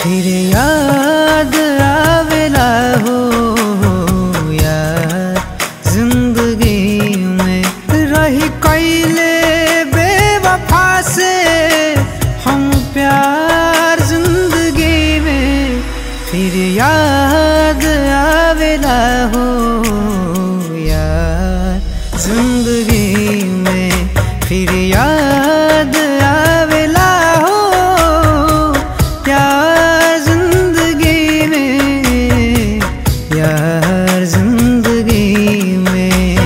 फिर याद आवेला हो यार जिंदगी में रही कैले बेवफा से हम प्यार जिंदगी में फिर याद आवेला हो यार जिंदगी में फिर याद आवेला हो यार जिंदगी में यार जिंदगी में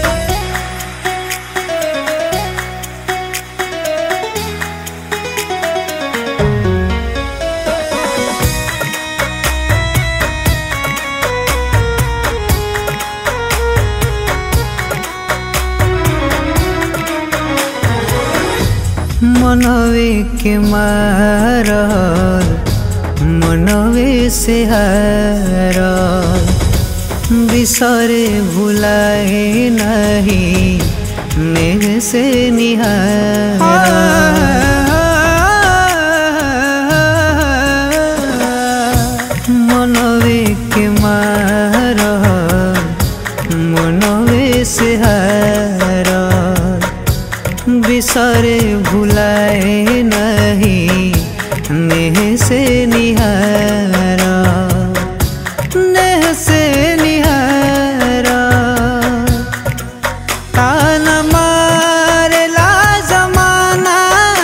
मनवे के मारल मनवे से हारल बिसरे भुलाए नहीं नेह से निहार मनवे के मारल मनवे से हारल बिसरे भुलाए नहीं नेह से निहारा नेह से निहारा तान मारेला जमाना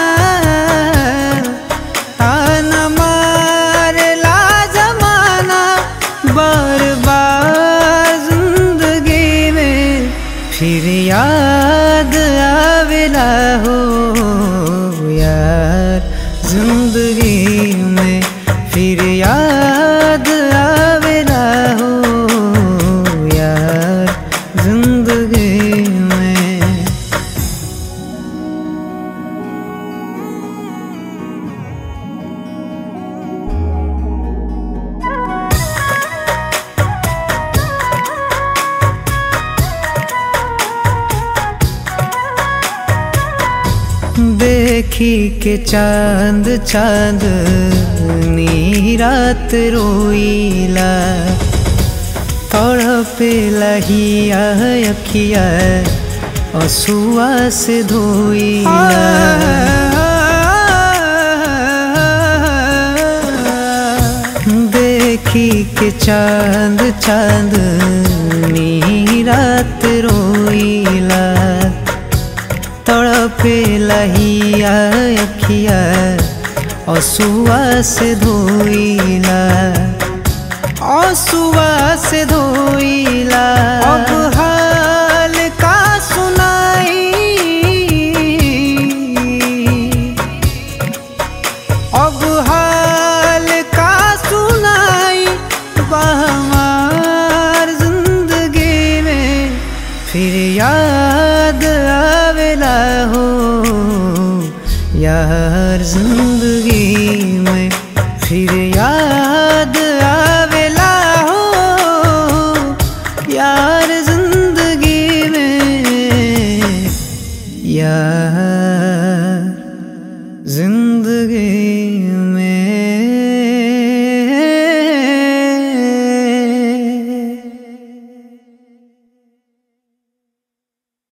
तान मारेला जमाना बार बार जिंदगी में फिर याद आवेला हो यार जिंदगी में फिर याद आवेला हो यार जिंदगी में देखी के चांद चांद नी रात रोईला तड़पे लहिया अखिया असुआ से धोईला देखी के चांद चांद नी रात रोईला तड़पे लहिया अखिया असुआ से धोइला असुआ से धोइला अब हाल का सुनाई अब हाल का सुनाई हमार जिंदगी में फिर याद आवेला हो यार जिंदगी में फिर याद आवेला हो यार जिंदगी में यार